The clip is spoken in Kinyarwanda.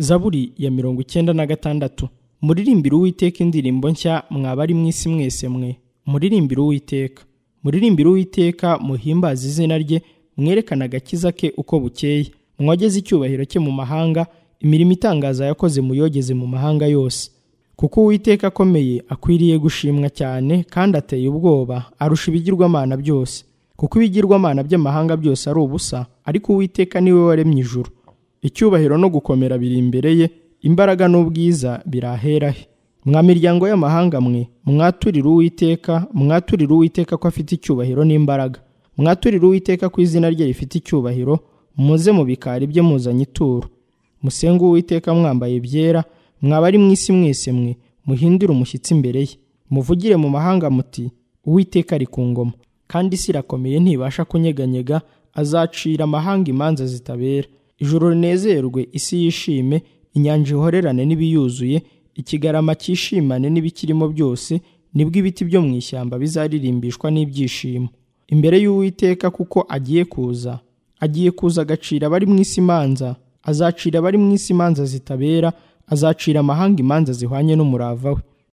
zaburi ya mirongo icyenda na gatandatu muririmbire uwiteka indirimbo nshya mwabari mu isi mwese mwe muririmbire uwiteka muririmbire uwiteka muhimbaze izina rye mwerekane agakiza ke uko bukeye mwogeze icyubahiro cye mu mahanga imirimo itangaza yakoze muyogeze mu mahanga yose kuko uwiteka akomeye akwiriye gushimwa cyane kandi ateye ubwoba arusha ibigirwamana byose kuko ibigirwamana by'amahanga byose ari ubusa ariko uwiteka niwe waremye ijuru icyubahiro no gukomera biri imbere ye imbaraga n'ubwiza birahera he mwa miryango y'amahanga mwe mwaturire uwiteka mwaturire uwiteka ko afite icyubahiro n'imbaraga mwaturire uwiteka ko izina rye rifite icyubahiro muze mu bikari bye muzanye ituro musenge uwiteka mwambaye byera mwaba ari mu isi mwese mwe muhindure umushyitsi imbere ye muvugire mu mahanga muti uwiteka ari ku ngoma kandi isi irakomeye ntibasha kunyeganyega azacira amahanga imanza zitabera ijoro rinezerwe isi yishime inyanja ihorerane n'ibiyuzuye ikigarama cyishimane n'ibikirimo byose nibwo ibiti byo mu ishyamba bizaririmbishwa n'ibyishimo imbere y'uwiteka kuko agiye kuza agiye kuza agacira abari mu isi imanza azacira abari mu isi imanza zitabera azacira amahanga imanza zihwanye n'umurava we